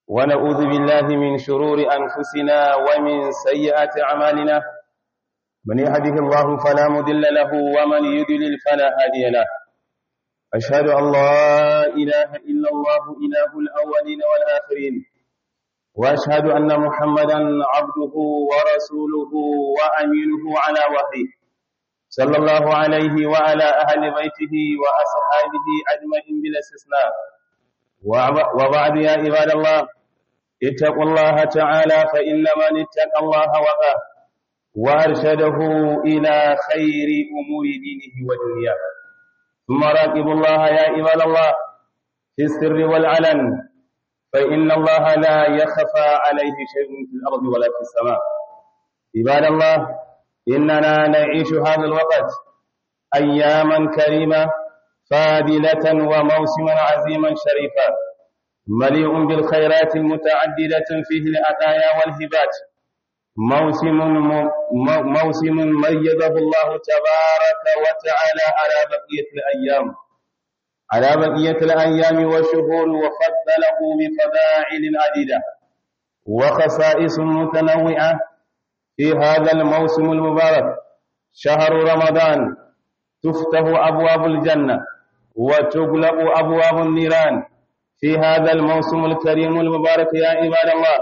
ونعوذ بالله من شرور أنفسنا ومن سيئات أعمالنا من يهده الله فلا مضل له ومن يضلل فلا هادي له أشهد أن لا إله إلا الله إله الأولين والآخرين وأشهد أن محمدا عبده ورسوله وأمينه على وحيه صلى الله عليه وعلى أهل بيته وأصحابه أجمعين بلا استثناء وبعد يا عباد الله اتقوا الله تعالى فإن من اتقى الله وقاه وأرشده إلى خير أمور دينه ودنياه ثم راقبوا الله يا عباد الله في السر والعلن فإن الله لا يخفى عليه شيء في الأرض ولا في السماء عباد الله إننا نعيش هذا الوقت أياما كريمة فاضلة وموسما عظيما شريفا مليء بالخيرات المتعددة فيه العطايا والهبات موسم موسم ميزه الله تبارك وتعالى على بقية الأيام على بقية الأيام والشهور وفضله بفضائل عديدة وخصائص متنوعة في هذا الموسم المبارك شهر رمضان تفتح أبواب الجنة وتغلق أبواب النيران في هذا الموسم الكريم المبارك يا عباد الله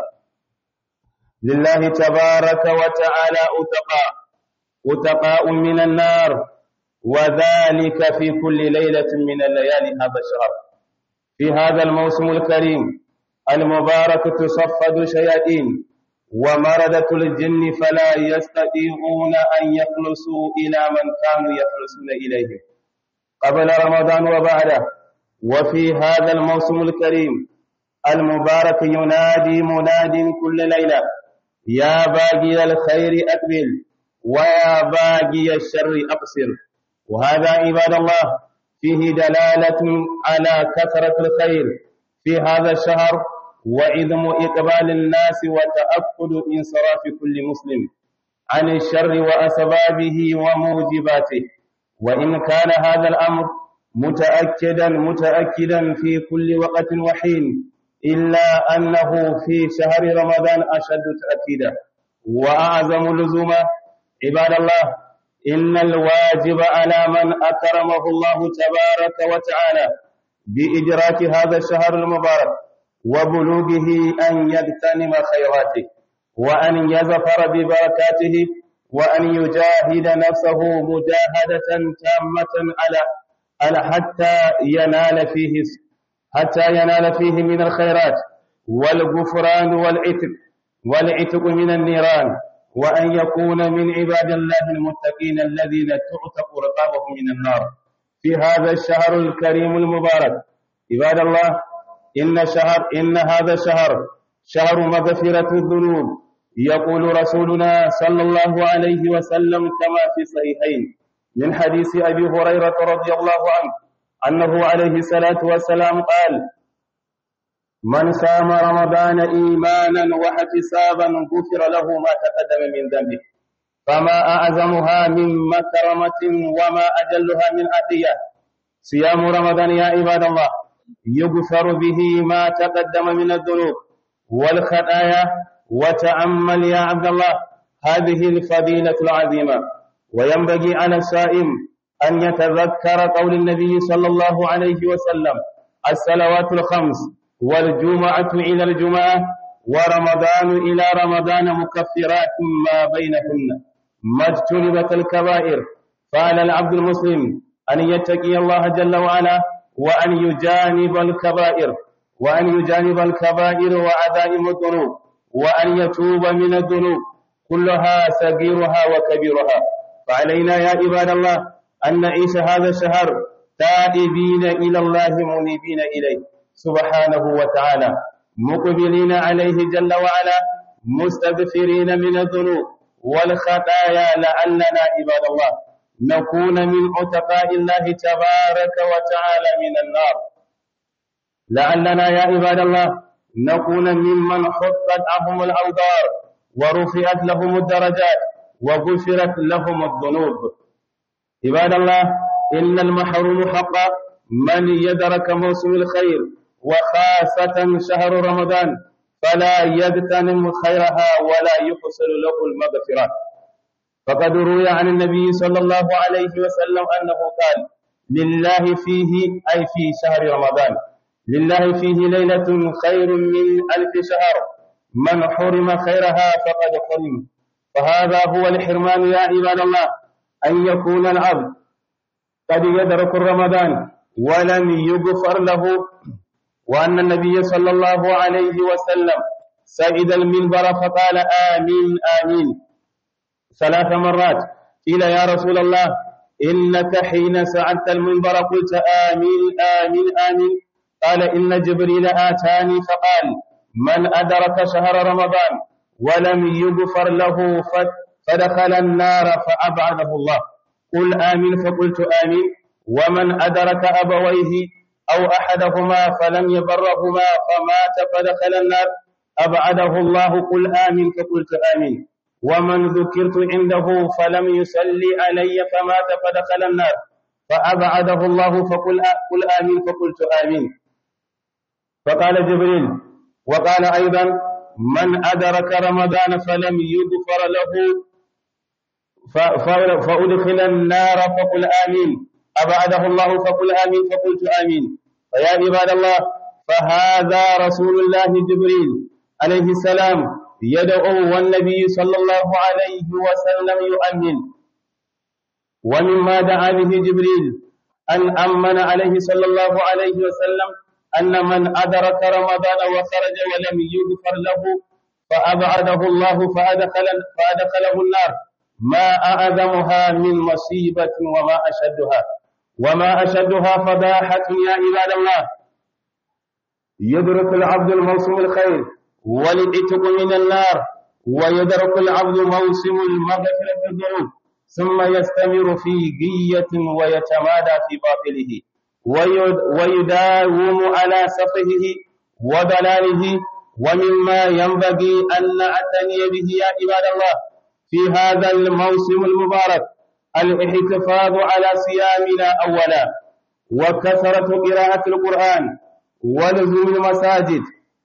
لله تبارك وتعالى أتقاء أتقاء من النار وذلك في كل ليلة من الليالي هذا الشهر في هذا الموسم الكريم المبارك تصفد شياطين ومردة الجن فلا يستطيعون أن يخلصوا إلى من كانوا يخلصون إليه قبل رمضان وبعده وفي هذا الموسم الكريم المبارك ينادي مناد كل ليلة يا باقي الخير أقبل ويا باقي الشر أقصر وهذا عباد الله فيه دلالة على كثرة الخير في هذا الشهر وعظم إقبال الناس وتأكد انصراف كل مسلم عن الشر وأسبابه وموجباته وإن كان هذا الأمر متأكدا متأكدا في كل وقت وحين إلا أنه في شهر رمضان أشد تأكيدا وأعظم لزوما عباد الله إن الواجب على من أكرمه الله تبارك وتعالى بإدراك هذا الشهر المبارك وبلوغه أن يغتنم خيراته وأن يزفر ببركاته وأن يجاهد نفسه مجاهدة تامة على على حتى ينال فيه حتى ينال فيه من الخيرات والغفران والعتق والعتق من النيران وأن يكون من عباد الله المتقين الذين تعتق رقابهم من النار في هذا الشهر الكريم المبارك عباد الله إن شهر إن هذا الشهر شهر مغفرة الذنوب يقول رسولنا صلى الله عليه وسلم كما في صحيحين من حديث أبي هريرة رضي الله عنه أنه عليه الصلاة والسلام قال من سام رمضان إيمانا واحتسابا غفر له ما تقدم من ذنبه فما أعظمها من مكرمة وما أجلها من عطية صيام رمضان يا عباد الله يغفر به ما تقدم من الذنوب والخطايا وتأمل يا عبد الله هذه الفضيلة العظيمة وينبغي على الصائم أن يتذكر قول النبي صلى الله عليه وسلم الصلوات الخمس والجمعة إلى الجمعة ورمضان إلى رمضان مكفرات ما بينهن ما اجتنبت الكبائر فعلى العبد المسلم أن يتقي الله جل وعلا وأن يجانب الكبائر وأن يجانب الكبائر وعزائم الذنوب وأن يتوب من الذنوب كلها صغيرها وكبيرها فعلينا يا عباد الله أن نعيش هذا الشهر تائبين إلى الله منيبين إليه سبحانه وتعالى مقبلين عليه جل وعلا مستغفرين من الذنوب والخطايا لعلنا عباد الله نكون من عتقاء الله تبارك وتعالى من النار لعلنا يا عباد الله نكون ممن حطت عنهم الأوضار ورفعت لهم الدرجات وغفرت لهم الذنوب عباد الله إن المحروم حقا من يدرك موسم الخير وخاصة شهر رمضان فلا يغتنم خيرها ولا يحصل له المغفرة فقد روي عن النبي صلى الله عليه وسلم أنه قال لله فيه أي في شهر رمضان لله فيه ليلة خير من ألف شهر من حرم خيرها فقد حرم فهذا هو الحرمان يا عباد الله أن يكون العبد قد يدرك رمضان ولم يغفر له وأن النبي صلى الله عليه وسلم سعد المنبر فقال آمين آمين ثلاث مرات قيل يا رسول الله إنك حين سعدت المنبر قلت آمين آمين آمين قال إن جبريل آتاني فقال من أدرك شهر رمضان ولم يغفر له فدخل النار فأبعده الله قل آمين فقلت آمين ومن أدرك أبويه أو أحدهما فلم يبرهما فمات فدخل النار أبعده الله قل آمين فقلت آمين ومن ذكرت عنده فلم يصلي علي فمات فدخل النار فأبعده الله فقل قل آمين فقلت آمين فقال جبريل وقال أيضا من أدرك رمضان فلم يغفر له فأدخل النار فقل آمين أبعده الله فقل آمين فقلت آمين فيا عباد الله فهذا رسول الله جبريل عليه السلام يدعو والنبي صلى الله عليه وسلم يؤمن ومما دعا به جبريل أن أمن عليه صلى الله عليه وسلم أن من أدرك رمضان وخرج ولم يغفر له فأبعده الله فأدخل فأدخله النار ما أعظمها من مصيبة وما أشدها وما أشدها فضاحة يا عباد الله يدرك العبد الموسم الخير والعتق من النار ويدرك العبد موسم المغفرة الذنوب ثم يستمر في غية ويتمادى في باطله ويداوم على سفهه وضلاله ومما ينبغي أن نعتني به يا عباد الله في هذا الموسم المبارك الاحتفاظ على صيامنا أولا وكثرة قراءة القرآن ولزوم المساجد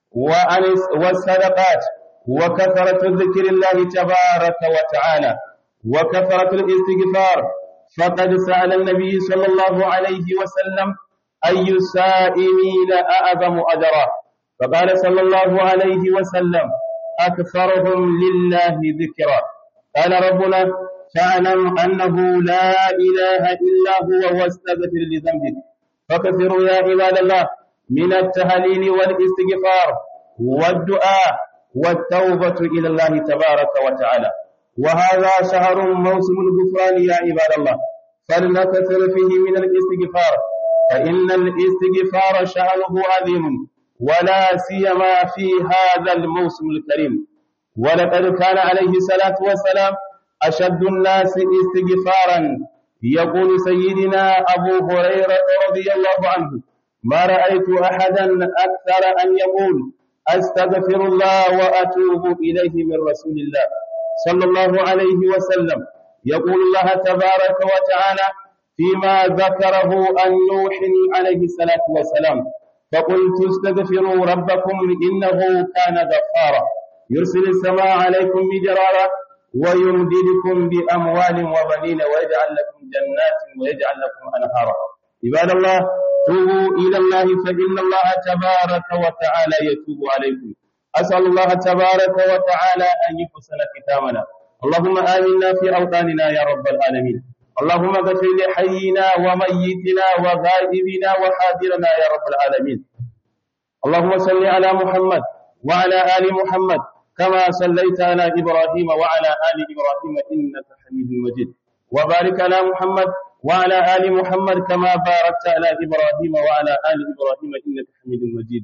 والصدقات وكثرة ذكر الله تبارك وتعالى وكثرة الاستغفار فقد سأل النبي صلى الله عليه وسلم أي السائمين أعظم أجرا فقال صلى الله عليه وسلم أكثرهم لله ذكرا قال ربنا فاعلم أنه لا إله إلا هو واستغفر لذنبك فكثروا يا عباد الله من التهليل والاستغفار والدعاء والتوبة إلى الله تبارك وتعالى وهذا شهر موسم الغفران يا عباد الله فلنكثر فيه من الاستغفار فإن الاستغفار شأنه عظيم ولا سيما في هذا الموسم الكريم ولقد كان عليه الصلاة والسلام أشد الناس استغفارا يقول سيدنا أبو هريرة رضي الله عنه ما رأيت أحدا أكثر أن يقول أستغفر الله وأتوب إليه من رسول الله صلى الله عليه وسلم يقول الله تبارك وتعالى فيما ذكره عن نوح عليه الصلاة والسلام فقلت استغفروا ربكم إنه كان غفارا يرسل السماء عليكم مجرارا ويمددكم بأموال وبنين ويجعل لكم جنات ويجعل لكم أنهارا عباد الله توبوا إلى الله فإن الله تبارك وتعالى يتوب عليكم أسأل الله تبارك وتعالى أن يحسن ختامنا اللهم آمنا في أوطاننا يا رب العالمين اللهم اغفر لحينا وميتنا وغائبنا وحاضرنا يا رب العالمين اللهم صل على محمد وعلى آل محمد كما صليت على إبراهيم وعلى آل إبراهيم إنك حميد مجيد وبارك على محمد وعلى آل محمد كما باركت على إبراهيم وعلى آل إبراهيم إنك حميد مجيد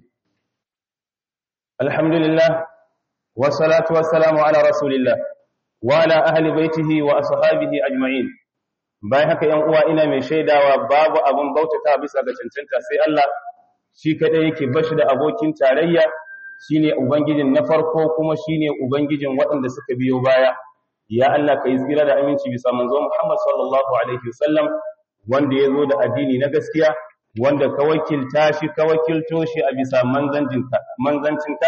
الحمد لله والصلاة والسلام على رسول الله وعلى أهل بيته وأصحابه أجمعين bayan haka ‘yan uwa ina mai shaidawa babu abin bautata bisa ga cancanta sai Allah shi kaɗai yake bashi da abokin tarayya shine ubangijin na farko kuma shine ubangijin waɗanda suka biyo baya ya Allah ka yi tsira da aminci bisa manzo Muhammad sallallahu alaihi wasallam wanda ya zo da addini na gaskiya wanda ka wakilta shi ka wakilto shi a bisa manzancinka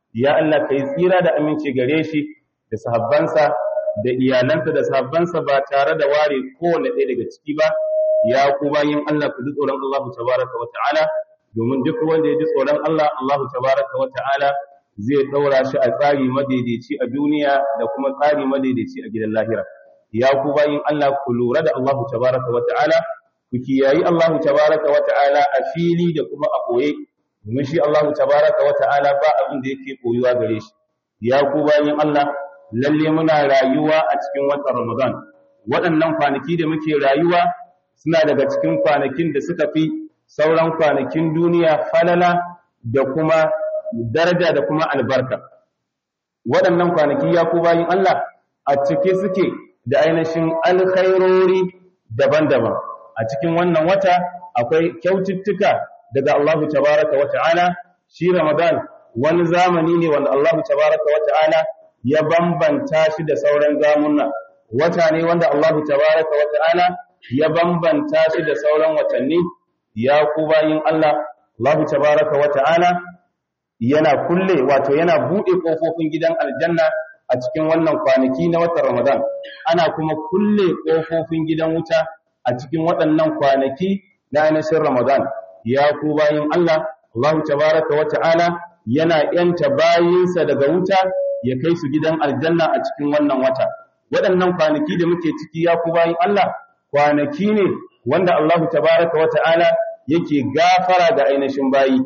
ya Allah kai tsira da aminci gare shi da sahabbansa da iyalansa da sahabbansa ba tare da ware kowanne ɗaya daga ciki ba ya ku bayin Allah ku ji tsoron Allah tabaraka wa ta'ala domin duk wanda ya ji tsoron Allah Allah tabaraka wa ta'ala zai ɗaura shi a tsari madaidaici a duniya da kuma tsari madaidaici a gidan lahira ya ku bayin Allah ku lura da Allah tabaraka wa ta'ala ku kiyayi Allah tabaraka wa ta'ala a fili da kuma a boye domin shi Allah tabaraka wa ta'ala ba abin da yake koyuwa gare shi ya ku bayin Allah lalle muna rayuwa a cikin watan Ramadan waɗannan kwanaki da muke rayuwa suna daga cikin kwanakin da suka fi sauran kwanakin duniya falala da kuma daraja da kuma albarka waɗannan kwanaki ya ku bayin Allah a cike suke da ainihin alkhairori daban-daban a cikin wannan wata akwai kyaututtuka daga Allahu tabaraka wa ta'ala shi Ramadan wani zamani ne wanda Allahu tabaraka wa ta'ala ya bambanta shi da sauran zamunna wata ne wanda Allahu tabaraka wa ta'ala ya bambanta shi da sauran watanni ya ku bayin Allah Allahu tabaraka wa ta'ala yana kulle wato yana bude kofofin gidan aljanna a cikin wannan kwanaki na watan Ramadan ana kuma kulle kofofin gidan wuta a cikin waɗannan kwanaki na ainihin Ramadan ya ku bayin Allah Allahu tabaraka wa ta'ala yana yanta bayinsa daga wuta ya kai su gidan aljanna a cikin wannan wata waɗannan kwanaki da muke ciki ya ku bayin Allah kwanaki ne wanda Allahu tabaraka wa ta'ala yake gafara ga ainihin bayi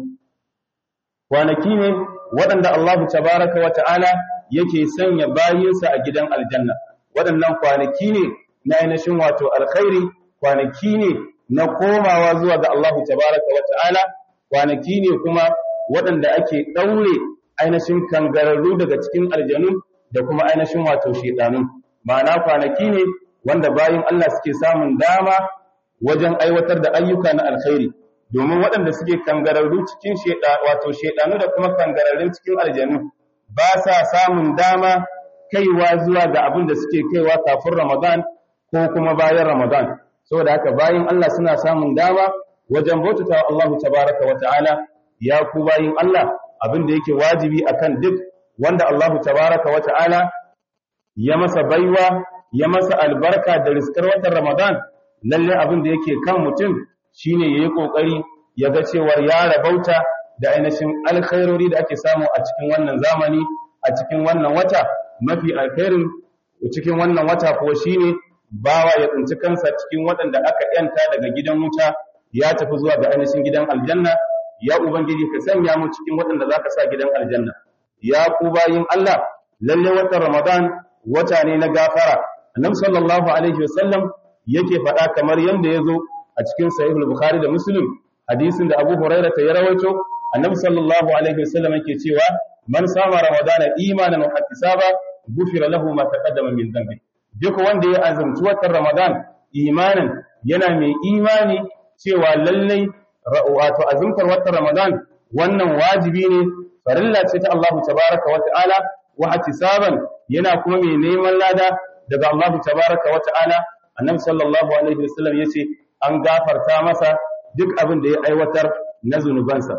kwanaki ne waɗanda Allahu tabaraka wa ta'ala yake sanya bayinsa a gidan aljanna waɗannan kwanaki ne na ainihin wato alkhairi kwanaki ne na komawa zuwa ga Allahu tabaraka wa ta'ala kwanaki ne kuma waɗanda ake ɗaure ainihin kangararru daga cikin aljanu da kuma ainihin wato shedanu ma'ana kwanaki ne wanda bayin Allah suke samun dama wajen aiwatar da ayyuka na alkhairi domin waɗanda suke kangararru cikin sheda wato shedanu da kuma kangararrun cikin aljanu ba sa samun dama kaiwa zuwa ga abin da suke kaiwa kafin Ramadan ko kuma bayan Ramadan saboda haka bayin Allah suna samun dama wajen bautata wa Allah tabaraka wa ta'ala ya ku bayin Allah abin da yake wajibi akan duk wanda Allah tabaraka wa ta'ala ya masa baiwa ya masa albarka da riskar watan Ramadan lalle abin da yake kan mutum shine yayi kokari ya ga cewa ya rabauta da ainihin alkhairori da ake samu a cikin wannan zamani a cikin wannan wata mafi alkhairin cikin wannan wata kuwa shine bawa ya tsinci kansa cikin waɗanda aka yanta daga gidan wuta ya tafi zuwa ga ainihin gidan aljanna ya ubangiji ka sanya mu cikin waɗanda zaka sa gidan aljanna ya ku bayin Allah lalle watan Ramadan wata ne na gafara annabi sallallahu alaihi wasallam yake faɗa kamar yanda yazo a cikin sahih al-bukhari da muslim hadisin da abu hurairah ya rawaito annabi sallallahu alaihi wasallam yake cewa man sama ramadana imanan wa ihtisaba gufira lahu ma taqaddama min dhanbi duk wanda ya azumci watan ramadan imanin yana mai imani cewa lallai wato azumtar watan ramadan wannan wajibi ne farilla ce ta Allah tabaraka wa ta'ala wa ihtisaban yana kuma mai neman lada daga Allah tabaraka wa ta'ala annabi sallallahu alaihi wasallam yace an gafarta masa duk abin da ya aiwatar na zunubansa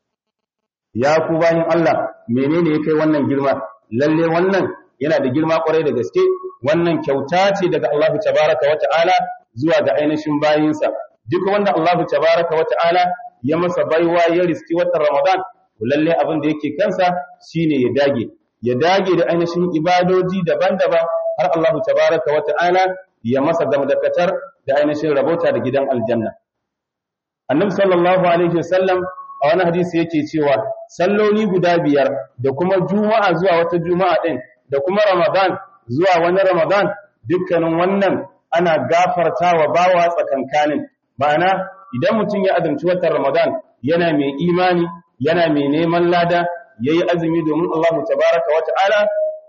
ya ku bayin Allah menene ya kai wannan girma lalle wannan yana da girma kwarai da gaske wannan kyauta ce daga Allah tabaraka wa ta'ala zuwa ga ainihin bayinsa duk wanda Allah tabaraka wa ta'ala ya masa baiwa ya riski watan Ramadan lalle abin da yake kansa shine ya dage ya dage da ainihin ibadoji daban-daban har Allah tabaraka wa ta'ala ya masa gamdakatar da ainihin rabota da gidan aljanna annabi sallallahu alaihi wasallam a wani hadisi yake cewa salloli guda biyar da kuma juma'a zuwa wata juma'a din da kuma ramadan zuwa wani ramadan dukkanin wannan ana gafartawa bawa tsakankanin ma'ana idan mutum ya azumci watan ramadan yana mai imani yana mai neman lada yayi azumi domin Allah tabaraka wa ta'ala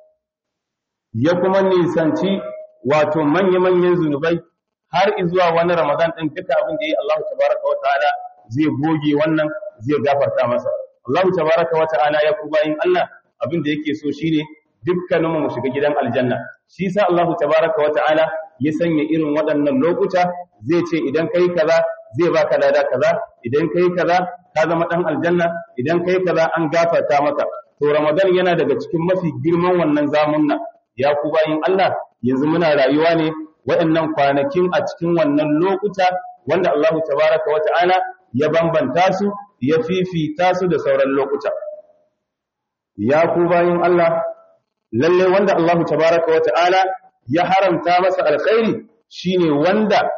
ya kuma nisanci wato manya-manyan zunubai har zuwa wani Ramadan ɗin duka abin da ya yi Allah tabaraka wa ta'ala zai goge wannan zai gafarta masa. Allah tabaraka wa ta'ala ya ku bayin Allah abin da yake so shine dukkanin mu shiga gidan aljanna. Shi sa Allah tabaraka wa ta'ala ya sanya irin waɗannan lokuta zai ce idan kai kaza zai baka lada kaza idan kai kaza ka zama dan aljanna idan kai kaza an gafarta maka to Ramadan yana daga cikin mafi girman wannan zamunna ya ku bayin Allah yanzu muna rayuwa ne waɗannan kwanakin a cikin wannan lokuta wanda Allah tabaraka wa ta'ala ya bambanta su ya fifita su da sauran lokuta ya ku bayin Allah lalle wanda Allah tabaraka wa ta'ala ya haramta masa alkhairi shine wanda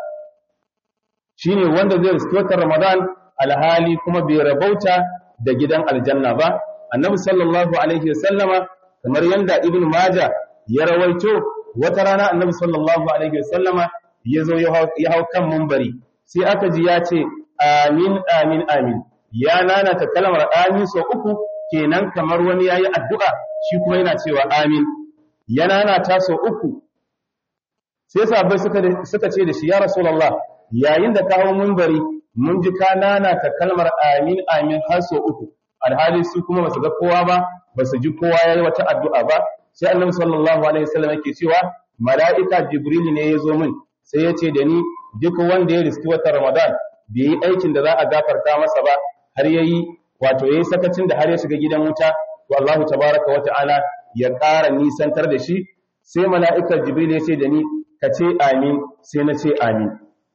shine wanda zai riski watan Ramadan alhali kuma bai rabauta da gidan aljanna ba annabi sallallahu alaihi wasallama kamar yanda ibn majah ya rawaito wata rana annabi sallallahu alaihi wasallama ya zo ya hau kan mumbari sai aka ji ya ce amin amin amin ya nanata kalmar amin sau uku kenan kamar wani yayi addu'a shi kuma yana cewa amin ya nanata sau uku sai sahabbai suka suka ce da shi ya rasulullah yayin da ka hau mumbari mun ji ka nanata kalmar amin amin har sau uku alhali su kuma basu ga kowa ba basu ji kowa yayi wata addu'a ba sai annabi sallallahu alaihi wasallam yake cewa mala'ika jibril ne ya zo min sai ya ce da ni duk wanda ya riski watan ramadan bai yi aikin da za a gafarta masa ba har yayi wato yayi sakacin da har ya shiga gidan wuta to Allahu tabaraka wa ta'ala ya ƙara nisantar da shi sai mala'ika jibril ya ce da ni ka ce amin sai na ce amin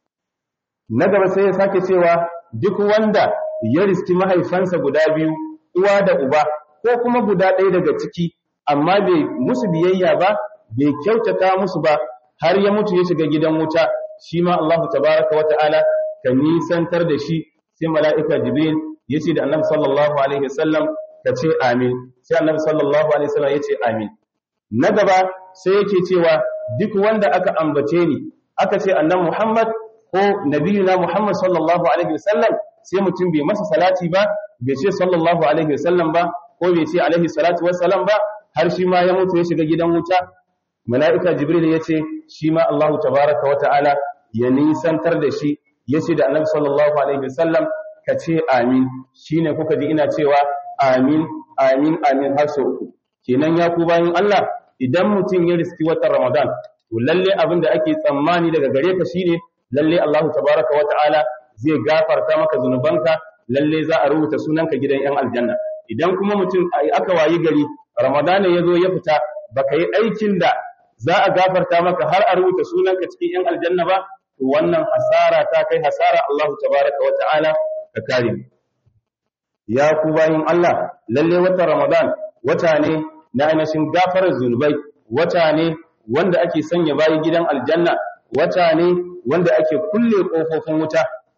na gaba sai ya sake cewa duk wanda ya riski mahaifansa guda biyu uwa da uba ko kuma guda ɗaya daga ciki amma bai musu biyayya ba bai kyautata musu ba har ya mutu ya shiga gidan wuta shi ma Allah tabaraka wata'ala ka nisantar da shi sai mala'ika jibril ya ce da annabi sallallahu alaihi wasallam ka ce amin sai annabi sallallahu alaihi wasallam ya ce amin na gaba sai yake cewa duk wanda aka ambace ni aka ce annabi Muhammad ko nabiyuna Muhammad sallallahu alaihi wasallam sai mutum bai masa salati ba bai ce sallallahu alaihi wasallam ba ko bai ce alaihi salatu wassalam ba har shi ma ya mutu ya shiga gidan wuta mala'ika jibril ya ce shi ma Allah tabaraka wa ta'ala ya nisantar da shi ya ce da annabi sallallahu alaihi wasallam ka ce amin shine kuka ji ina cewa amin amin amin har sau uku kenan ya ku bayan Allah idan mutum ya riski watan Ramadan to lalle abin da ake tsammani daga gare ka shine lalle Allah tabaraka wa ta'ala zai gafarta maka zunubanka lalle za a rubuta sunanka gidan yan aljanna idan kuma mutum aka wayi gari ramadana ya zo ya fita baka yi aikin da za a gafarta maka har a rubuta sunanka cikin yan aljanna ba to wannan hasara ta kai hasara Allah tabaraka wa ta'ala ka kare mu ya ku bayin Allah lalle watan ramadan wata ne na ainihin gafarar zunubai wata ne wanda ake sanya bayi gidan aljanna wata ne wanda ake kulle kofofin wuta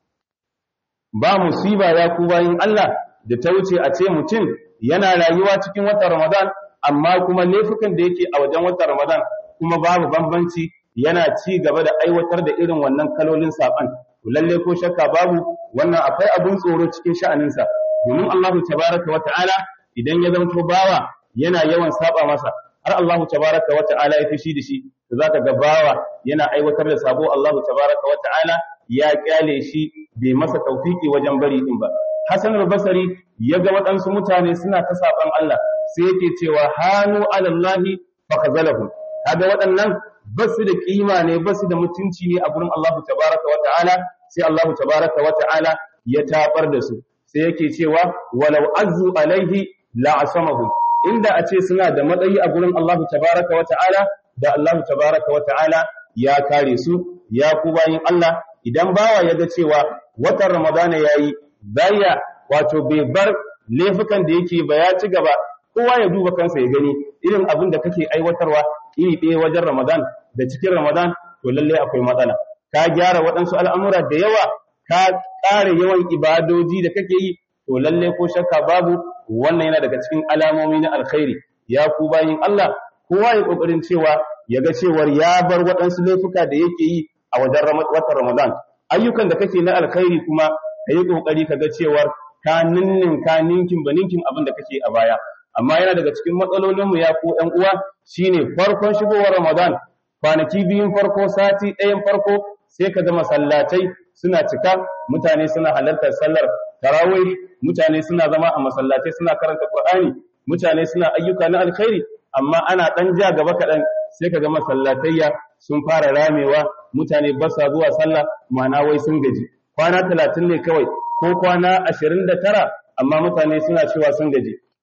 ba musiba ya ku bayin Allah da ta wuce a ce mutum yana rayuwa cikin watan Ramadan amma kuma laifukan da yake a wajen watan Ramadan kuma babu bambanci yana ci gaba da aiwatar da irin wannan kalolin saban to lalle ko shakka babu wannan akwai abun tsoro cikin sha'aninsa domin Allahu tabaraka wa ta'ala idan ya zanto bawa yana yawan saba masa har Allahu tabaraka wa ta'ala ya fishi da shi to zaka ga bawa yana aiwatar da sabo Allahu tabaraka wa ta'ala ya kyale shi bai masa taufiki wajen bari din ba Hassan al-Basri ya ga waɗansu mutane suna ta saban Allah sai yake cewa hanu alallahi fa khazalahu kaga waɗannan basu da kima ne basu da mutunci ne a gurin Allahu tabaraka wa ta'ala sai Allahu tabaraka wa ta'ala ya tabar da su sai yake cewa walau azzu alaihi la asamahu inda a ce suna da matsayi a gurin Allahu tabaraka wa ta'ala da Allahu tabaraka wa ta'ala ya kare su ya ku bayin Allah idan bawa ya ga cewa watan Ramadana yayi baya wato bai bar laifukan da yake ba ya ci gaba kowa ya duba kansa ya gani irin abin da kake aiwatarwa iri ɗaya wajen Ramadan da cikin Ramadan to lalle akwai matsala ka gyara waɗansu al'amura da yawa ka ƙara yawan ibadoji da kake yi to lalle ko shakka babu wannan yana daga cikin alamomi na alkhairi ya ku bayin Allah kowa ya kokarin cewa ya ga cewar ya bar waɗansu laifuka da yake yi a wajen watan Ramadan ayyukan da kake na alkhairi kuma ka yi kokari ka ga cewar ka ninnin ka ninkin ba ninkin abin da kake a baya amma yana daga cikin matsalolin mu ya ku ƴan uwa shine farkon shigowar Ramadan kwanaki biyun farko sati ɗayan farko sai ka ga masallatai suna cika mutane suna halartar sallar tarawih mutane suna zama a masallatai suna karanta Qur'ani mutane suna ayyuka na alkhairi amma ana dan ja gaba kaɗan sai ka ga masallatayya sun fara ramewa mutane ba sa zuwa sallah ma'ana wai sun gaji kwana talatin ne kawai ko kwana ashirin da tara amma mutane suna cewa sun gaji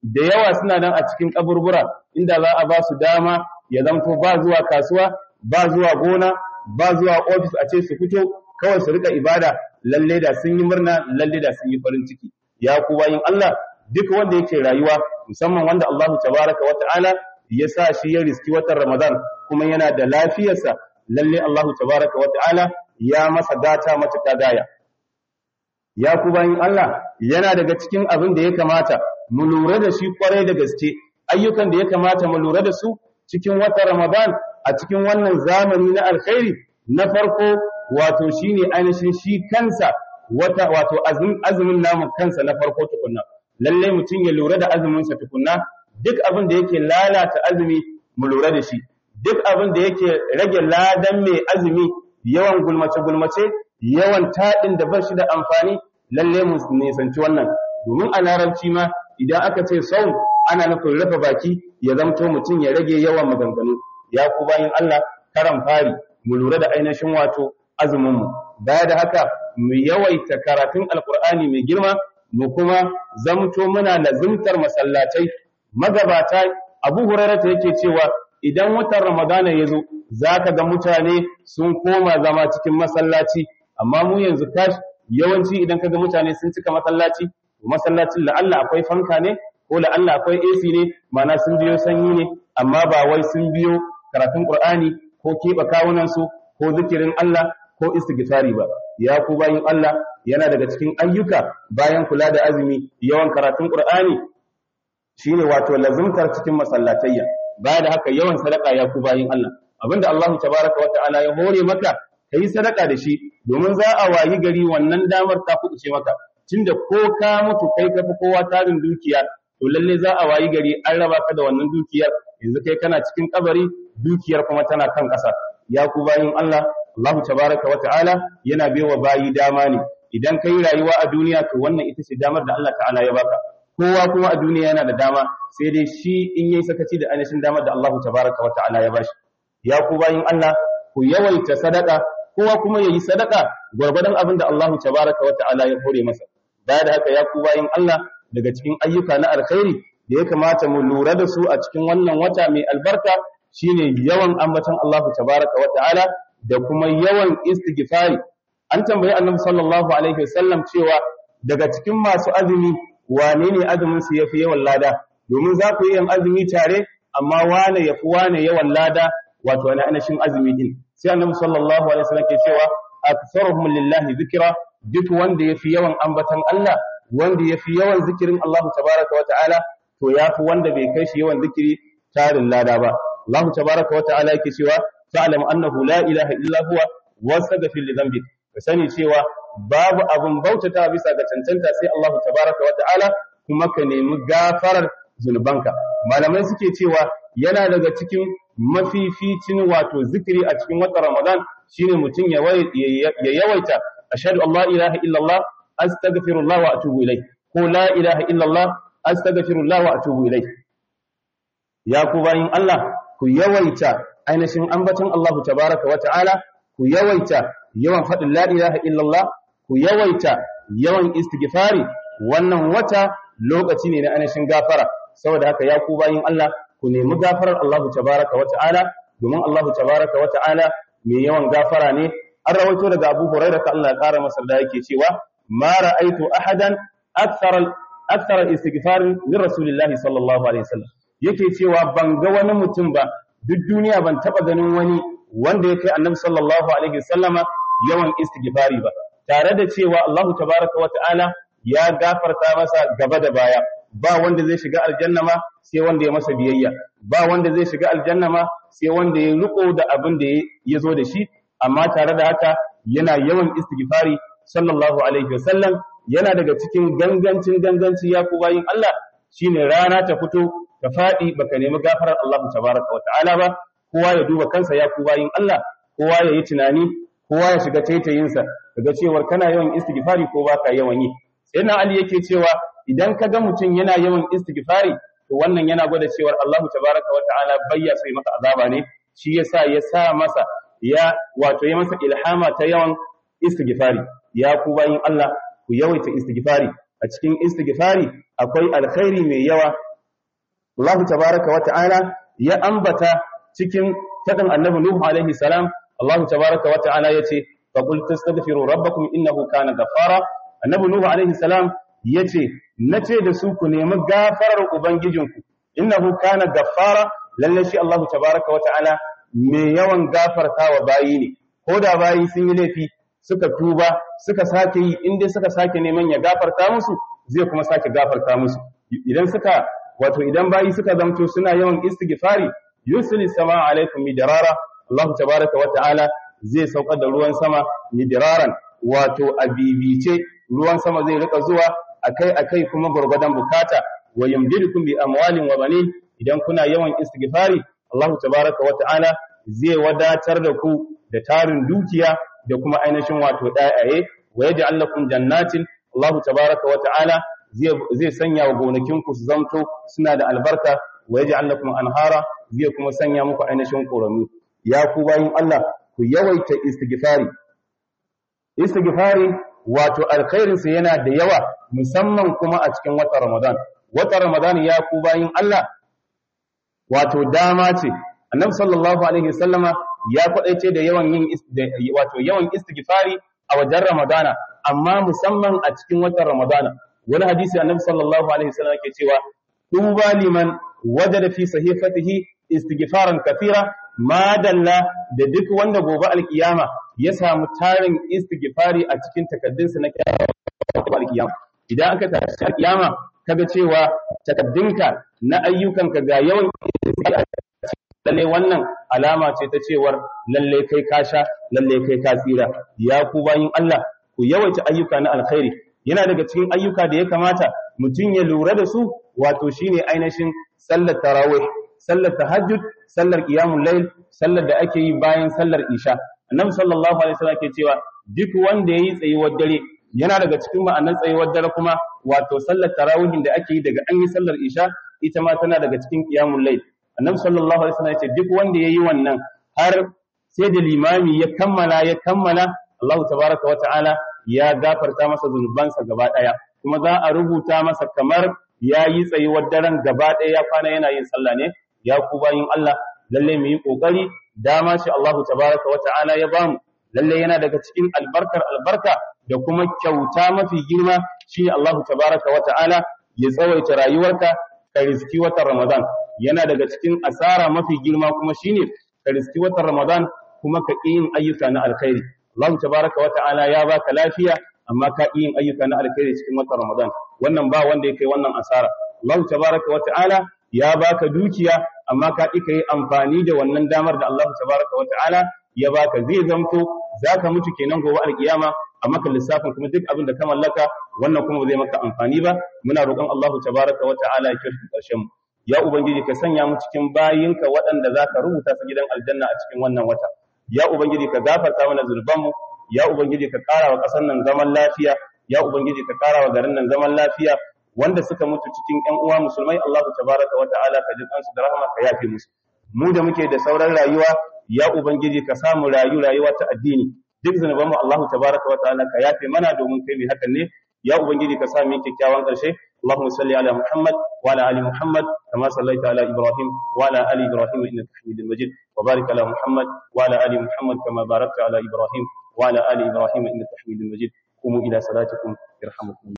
da yawa suna nan a cikin kaburbura inda za a ba su dama ya zamto ba zuwa kasuwa ba zuwa gona ba zuwa ofis a ce su fito kawai su rika ibada lalle da sun yi murna lalle da sun yi farin ciki ya ku bayin Allah duk wanda yake rayuwa musamman wanda Allahu tabaraka wa ta'ala ya sa shi ya riski watan Ramadan kuma yana da lafiyarsa lalle Allahu tabaraka wa ta'ala ya masa gata matuƙa gaya ya ku bayin Allah yana daga cikin abin da ya kamata mu lura da shi kwarai da gaske ayyukan da ya kamata mu lura da su cikin watan Ramadan a cikin wannan zamani na alkhairi na farko wato shine ainihin shi kansa wata wato azumin namu kansa na farko tukunna lalle mutum ya lura da azumin sa tukunna duk abin da yake lalata azumi mu lura da shi duk abin da yake rage ladan mai azumi yawan gulmace gulmace yawan taɗin da ba shi da amfani lalle mu nisanci wannan domin a larabci ma idan aka ce sau ana nufin rufe baki ya zamto mutum ya rage yawan maganganu ya ku bayin Allah karan fari mu lura da ainihin wato azumin mu baya da haka mu yawaita karatun alkur'ani mai girma mu kuma zamto muna lazimtar masallatai magabata Abu Hurairah ta yake cewa idan watan Ramadana ya zo zaka ga mutane sun koma zama cikin masallaci amma mu yanzu kash yawanci idan kaga mutane sun cika masallaci masallacin la'alla akwai fanka ne ko la'alla akwai AC ne mana sun biyo sanyi ne amma ba wai sun biyo karatun Qur'ani ko keɓe kawunan su ko zikirin Allah ko istighfari ba ya ku bayin Allah yana daga cikin ayyuka bayan kula da azumi yawan karatun Qur'ani shine wato lazimtar cikin masallatayya baya da haka yawan sadaka ya ku bayin Allah abinda Allah tabaraka wa ta'ala ya hore maka kai sadaka da shi domin za a wayi gari wannan damar ta kuɗuce maka tunda ko ka mutu kai ka fi kowa tarin dukiya to lalle za a wayi gari an raba ka da wannan dukiyar yanzu kai kana cikin kabari dukiyar kuma tana kan ƙasa ya ku bayin Allah Allah tabaraka wa ta'ala yana baiwa bayi dama ne idan kai rayuwa a duniya to wannan ita ce damar da Allah ta'ala ya baka kowa kuma a duniya yana da dama sai dai shi in yayi sakaci da ainihin damar da Allah tabaraka wa ta'ala ya bashi ya ku bayin Allah ku yawaita sadaka kowa kuma yayi sadaka gwargwadon abin da Allah tabaraka wa ta'ala ya hore masa baya da haka ya ku bayin Allah daga cikin ayyuka na alkhairi da ya kamata mu lura da su a cikin wannan wata mai albarka shine yawan ambaton Allah tabaraka wa ta'ala da kuma yawan istighfari an tambayi annabi sallallahu alaihi wasallam cewa daga cikin masu azumi wane ne azumin su yafi yawan lada domin za ku yi yin azumi tare amma wane yafi wane yawan lada wato wani anashin azumi din sai annabi sallallahu alaihi wasallam ke cewa aktharuhum lillahi dhikra duk wanda yafi yawan ambatan Allah wanda yafi yawan zikirin Allah tabaraka wa ta'ala to yafi wanda bai kai shi yawan zikiri tarin lada ba Allah tabaraka wa ta'ala yake cewa fa'lam annahu la ilaha illa huwa wastaghfir li dhanbik ka sani cewa babu abun bautata bisa ga cancanta sai Allah tabaraka wa ta'ala kuma ka nemi gafarar zunubanka malamai suke cewa yana daga cikin mafificin wato zikiri a cikin watan Ramadan shine mutum ya yawaita ashhadu an la ilaha illallah astaghfirullah wa atubu ilayh ko la ilaha illallah astaghfirullah wa atubu ilayh ya ku bayin Allah ku yawaita ainihin ambaton Allah tabaraka wa ta'ala ku yawaita yawan faɗin la ilaha illallah ku yawaita yawan istighfari wannan wata lokaci ne na ainihin gafara saboda haka ya ku bayin Allah ku nemi gafarar Allah tabaraka wa ta'ala domin Allah tabaraka wa ta'ala mai yawan gafara ne an rawaito daga Abu Hurairah ta Allah ya kara masa da yake cewa ma ra'aitu ahadan akthar akthar istighfar min rasulillahi sallallahu alaihi wasallam yake cewa ban ga wani mutum ba duk duniya ban taba ganin wani wanda ya kai annabi sallallahu alaihi wasallama yawan istighfari ba tare da cewa Allah tabaraka wa ta'ala ya gafarta masa gaba da baya ba wanda zai shiga aljanna ma sai wanda ya masa biyayya ba wanda zai shiga aljanna ma sai wanda ya riko da abin da ya zo da shi amma tare da haka yana yawan istighfari sallallahu alaihi wasallam yana daga cikin gangancin ganganci ya ku bayin Allah shine rana ta fito ta fadi baka nemi gafarar Allah tabaraka wa ta'ala ba kowa ya duba kansa ya ku bayin Allah kowa ya yi tunani kowa ya shiga taitayinsa daga cewar kana yawan istighfari ko baka yawan yi sai na Ali yake cewa idan ka ga mutum yana yawan istighfari to wannan yana gwada cewar Allah tabaraka wa ta'ala bayya sai masa azaba ne shi yasa ya sa masa ya wato ya masa ilhama ta yawan istighfari ya ku bayin Allah ku yawaita istighfari a cikin istighfari akwai alkhairi mai yawa Allah tabaraka wa ta'ala ya ambata cikin fadin annabi Nuhu alaihi salam Allah tabaraka wa ta'ala yace fa qul tastaghfiru rabbakum innahu kana ghaffara annabi Nuhu alaihi salam yace nace da su ku nemi gafarar ubangijinku innahu kana ghaffara lalle shi Allah tabaraka wa ta'ala mai yawan gafartawa bayi ne ko da bayi sun yi laifi suka tuba suka sake yi inda suka sake neman ya gafarta musu zai kuma sake gafarta musu idan suka wato idan bayi suka zamto suna yawan istighfari yusli sama alaikum midrara Allah tabaraka wa ta'ala zai saukar da ruwan sama midraran wato abibice ruwan sama zai rika zuwa akai akai kuma gurgurdan bukata wa yumdidukum bi amwalin wa banin idan kuna yawan istighfari Allah tabaraka wa ta'ala zai wadatar da ku da tarin dukiya da kuma ainihin wato ɗayaye wa yaj'al lakum jannatin Allah tabaraka wa ta'ala zai sanya wa gonakinku su zamto suna da albarka wa yaj'al lakum anhara zai kuma sanya muku ainihin ƙorami ya ku bayin Allah ku yawaita istighfari istighfari wato alkhairin sa yana da yawa musamman kuma a cikin watan Ramadan watan Ramadan ya ku bayin Allah wato dama ce annabi sallallahu alaihi wasallama ya kwadaice da yawan yin wato yawan istighfari a wajen Ramadana amma musamman a cikin watan Ramadana wani hadisi annabi sallallahu alaihi wasallam yake cewa tuba liman wajada fi sahifatihi istighfaran kathira ma dalla da duk wanda gobe alkiyama ya samu tarin istighfari a cikin takaddunsa na alkiyama idan aka tashi alkiyama kaga cewa takaddunka na ayyukanka ga yawan lalle wannan alama ce ta cewar lalle kai ka sha lalle kai ka tsira ya ku bayin Allah ku yawaita ayyuka na alkhairi yana daga cikin ayyuka da ya kamata mutum ya lura da su wato shine ainihin sallar tarawih sallar tahajjud sallar qiyamul layl sallar da ake yi bayan sallar isha annabi sallallahu alaihi wasallam ke cewa duk wanda yayi tsayuwar dare yana daga cikin ma'anar tsayuwar dare kuma wato sallar tarawihin da ake yi daga an yi sallar isha ita ma tana daga cikin qiyamul layl annabi sallallahu alaihi wasallam ya ce duk wanda yayi wannan har sai da limami ya kammala ya kammala Allah tabaraka wa ta'ala ya gafarta masa zunubansa gaba daya kuma za a rubuta masa kamar yayi tsayuwar daren gaba daya ya kwana yana yin sallah ne ya ku bayin Allah lalle mu yi kokari dama shi Allah tabaraka wa ta'ala ya bamu lalle yana daga cikin albarkar albarka da kuma kyauta mafi girma shine Allah tabaraka wa ta'ala ya tsawaita rayuwarka ka riski watan Ramadan yana daga cikin asara mafi girma kuma shine ka riski watan Ramadan kuma ka yin ayyuka na alkhairi Allah tabaraka wa ta'ala ya baka lafiya amma ka yin ayyuka na alkhairi cikin watan Ramadan wannan ba wanda ya kai wannan asara Allah tabaraka wa ta'ala ya baka dukiya amma ka ƙi yi amfani da wannan damar da Allah tabaraka wa ta'ala ya baka zai zamto zaka mutu kenan gobe alkiyama a maka lissafin kuma duk abin da ka mallaka wannan kuma ba zai maka amfani ba muna roƙon Allah tabaraka wa ta'ala ya kirki ƙarshen mu ya ubangiji ka sanya mu cikin bayinka waɗanda zaka rubuta su gidan aljanna a cikin wannan wata ya ubangiji ka gafarta mana zunubanmu ya ubangiji ka ƙara wa ƙasar nan zaman lafiya ya ubangiji ka ƙara wa garin nan zaman lafiya wanda suka mutu cikin ƴan uwa musulmai Allah tabaraka wa ta'ala ka ji kansu da rahama ka yafe musu mu da muke da sauran rayuwa ya ubangiji ka samu rayu rayuwa ta addini duk zunubanmu Allah tabaraka wa ta'ala ka yafe mana domin kai mai hakan ne ya ubangiji ka sa mu kyakkyawan ƙarshe اللهم صل على محمد وعلى ال محمد كما صليت على ابراهيم وعلى ال ابراهيم انك حميد مجيد وبارك على محمد وعلى ال محمد كما باركت على ابراهيم وعلى ال ابراهيم انك حميد مجيد قوموا الى صلاتكم يرحمكم